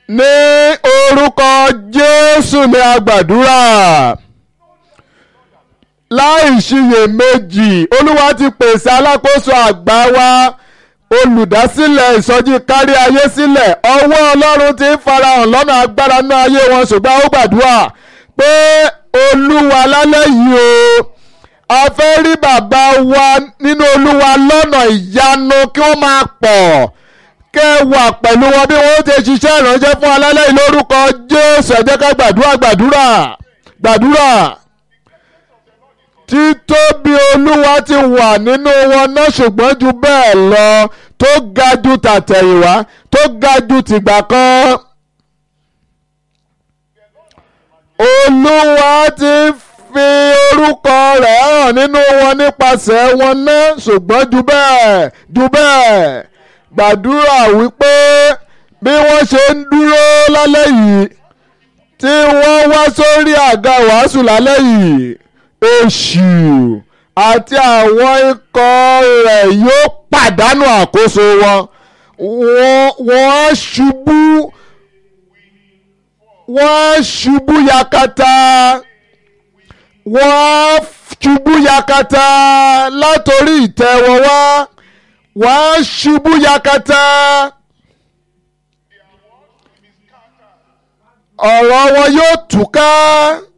ní orúkọ jésù ni a gbàdúrà láì ṣiyèméjì olúwa ti pèsè alákòóso àgbà wa olùdásílẹ̀ ìsọjí kárí ayé sílẹ̀ ọwọ́ ọlọ́run ti ń farahàn lọ́nà agbára náà ayé wọn ṣùgbọ́n ó gbàdúrà pé olúwa lálẹ́ yìí o a fẹ́ rí bàbá wa nínú olúwa lọ́nà ìyanu kí wọ́n máa pọ̀ kẹ́ ẹ wà pẹ̀lú wọn bí wọ́n ti ṣiṣẹ́ ìránṣẹ́ fún alálẹ́ yìí lórúkọ jésù ẹ jẹ́ ká gbàdúrà gbàdúrà gbàdúrà títóbi olúwa ti wà nínú wọn náà ṣùgbọ́n ju bẹ́ẹ̀ lọ tó ga ju tàtẹ̀yìnwá tó ga ju tìgbà kan. olúwa ti fi orúkọ rẹ̀ hàn nínú wọn nípasẹ̀ wọn náà ṣùgbọ́n ju bẹ́ẹ̀ ju bẹ́ẹ̀ gbàdúrà wípé bí wọ́n ṣe ń dúró lálẹ́ yìí tí wọ́n wá sórí àga wàásù lálẹ́ yìí èṣù àti àwọn ikọ̀ rẹ̀ yóò pàdánù àkóso wọn wọ́n á ṣubú wọ́n á ṣubú yakata wọ́n á ṣubú yakata látòrí ìtẹ́ wọn wá wọ́n á ṣubú yakata. ọ̀rọ̀ wọn yóò túká